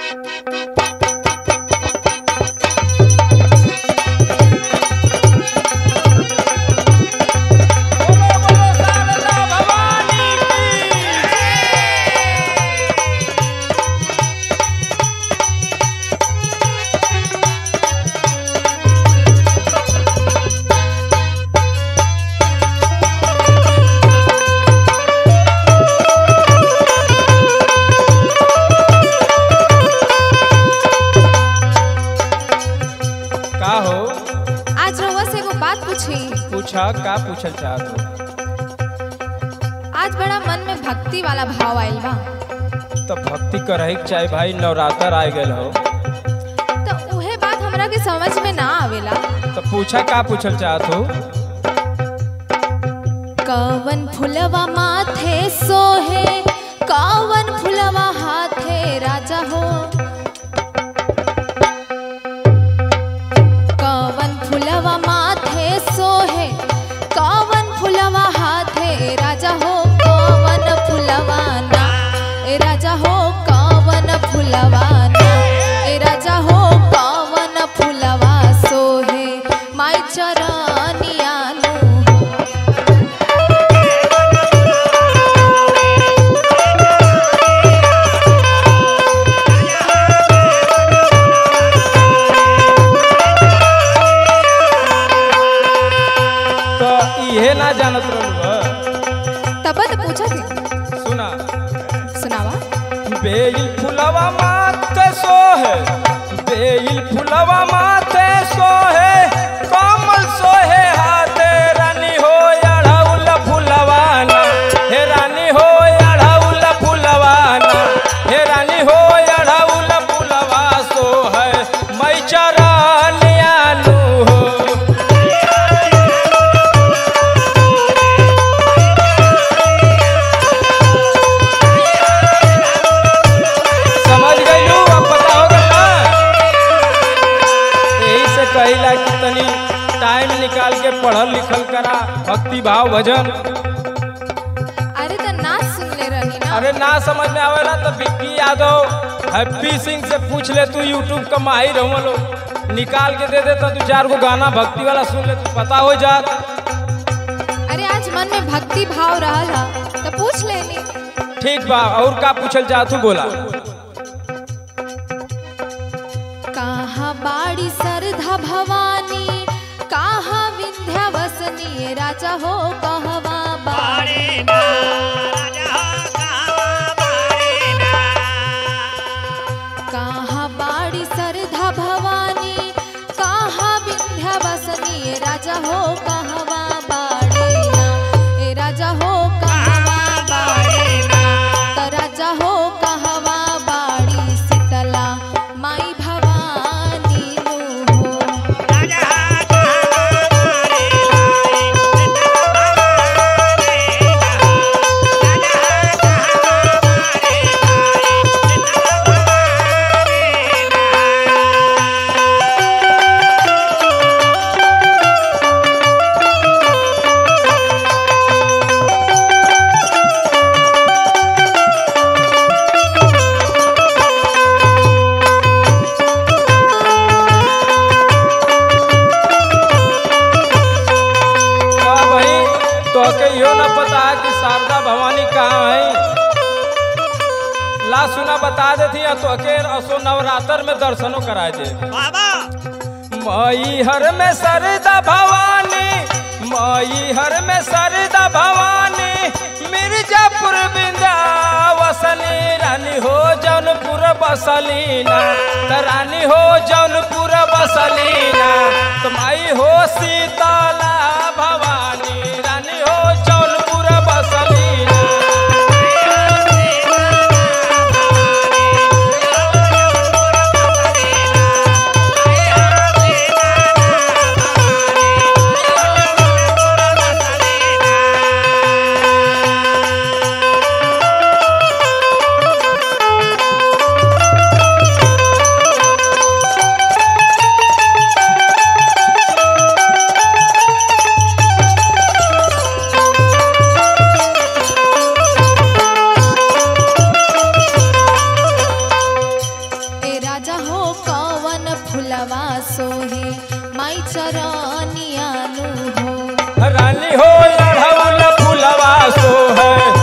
बोलो बोलो शारदा भवानी की का हो आज रउआ से एगो बात पूछी पूछा का पूछल चाहत हो आज बड़ा मन में भक्ति वाला भाव आइल बा तो भक्ति करही के चाहे भाई नवरात्र आ गए हो तो उहे बात हमरा के समझ में ना आवेला तो पूछा का पूछल चाहत हो कवन फुलवा माथे सोहे कवन फुलवा हाथे राजा हो कवन फुलवा माथे सोहे कवन फुलवा हाथे राजा हो कवन फुलवा ना ए राजा हो कवन फुलवा ना ए राजा हो कवन फुलवा सोहे माई चरनिया नु हो तो इहे ना जानत रहलू तब तो पूछा थी सुना सुनावा बेल फुलवा माते सोहे बेल फुलवा माते सोहे कमल सोहे हाथे रानी हो अढ़ौल फुलवाना हे रानी हो अढ़ौल फुलवाना हे रानी हो अढ़ौल फुलवा सोहे मैं चरनियानु हो समझ गईलू अब पता हो गल ना यही से कहिला कि तनी टाइम निकाल के पढ़ल लिखल करा भक्ति भाव भजन अरे तो ना सुन ले रही ना अरे ना समझ में आवेला तो विक्की यादव हैप्पी सिंह से पूछ ले तू यूट्यूब का माहिर हो लो निकाल के दे दे तो तू चार को गाना भक्ति वाला सुन ले तू पता हो जात अरे आज मन में भक्ति भाव रहल हा तो पूछ लेनी ठीक बा और का पूछल चाहत तू बोला कहाँ बाड़ी सरधा भवानी कहाँ विंध्यावसनी राजा हो कहवा बाड़ी कहाँ बाड़ी सरधा भवानी कहाँ विंध्यावसनी राजा हो कहवा बाड़ी ना ए राजा हो कहवा बाड़ी ना त राजा हो कहवा बाड़ी शीतला माई भवानी नु हो का भाई तो के यो न पता है कि शारदा भवानी कहाँ है ला सुना बता देती है तो के असो नवरात्र में दर्शनों करा दे मई हर में सरदा भवानी मई हर में सरदा भवानी मिर्जापुर बिंदावसनी रानी हो जौनपुर बसलीना त रानी हो जौनपुर बसलीना तुम्हारी हो सीताला भवानी रानी हो जौनपुर बसलीना रानी हो अढ़ौल फुलवा सो है